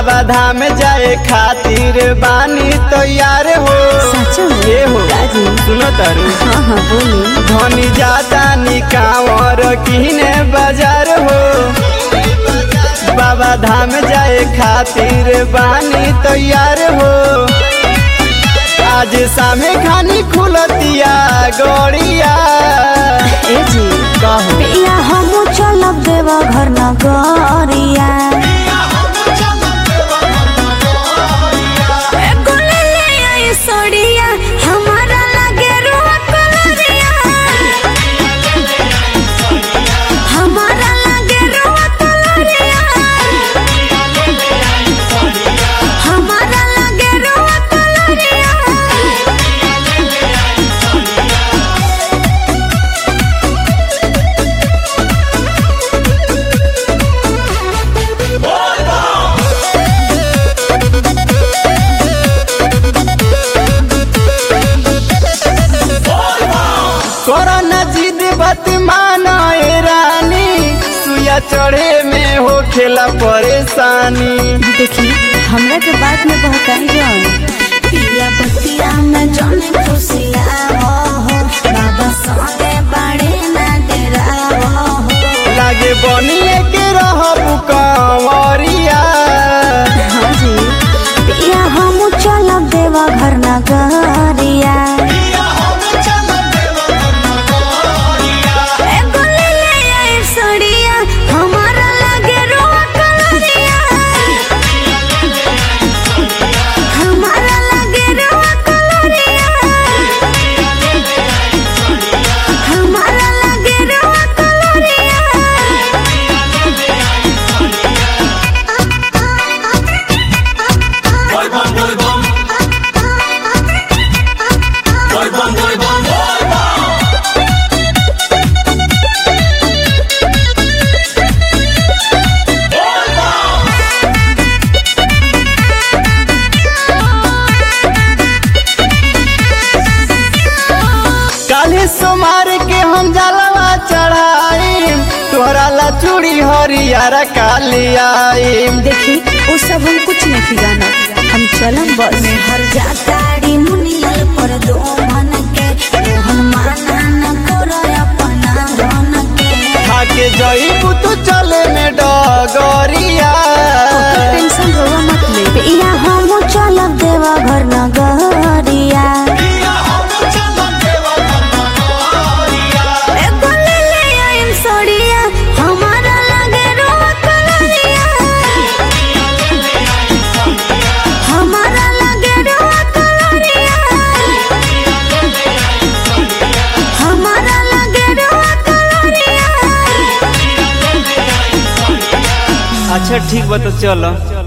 बाबा धाम जाए खातिर बानी तैयार हो सच में ये हो राजी सुनो तारू हाँ हाँ बोली धनी जाता निकावर किने बाजार हो बाबा धाम जाए खातिर बानी तैयार हो आज सामे खानी खुलतिया गड़िया ए जी कहो या हम चलब देवा घर नगरिया ए गोले ले आई सोड़िया हमारा लगे रुआ कलरिया हमारा लगे रुआ कलरिया हमारा लगे रुआ कलरिया कोरोना जिद बत माना ए रानी सुया चढ़े में हो खेला परेशानी देखी हमरा के बात में बहकाई जान पिया बतिया में जाने खुशिया हो हो बाबा संगे बड़े ना तेरा हो लागे बनिए के रहबू कंवरिया हाँ जी पिया हम चलब देवा घर नगरिया ए गोले ले आई सड़िया हमारा लगे रोआ कलरिया हमारा लगे रोआ कलरिया हमारा लगे रोआ कलरिया काले सोमार के हम जलवा चढ़ाई तोहरा ला चूड़ी हरियारा काली आई देखी वो सब हम कुछ नहीं जाना हम चलम बस में हर जाताड़ी मुनियल पर दो मन के मोहन माना न करो अपना धन के खाके जईबू तू चले में डगरिया टेंशन रोवा मत ले या हम चलब देवा घर नगरिया ए गोले ले आइम सड़िया हमारा लगे रोआ कलरिया हमारा लगे रोआ कलरिया हमारा लगे रोआ कलरिया अच्छा ठीक बा तो चलो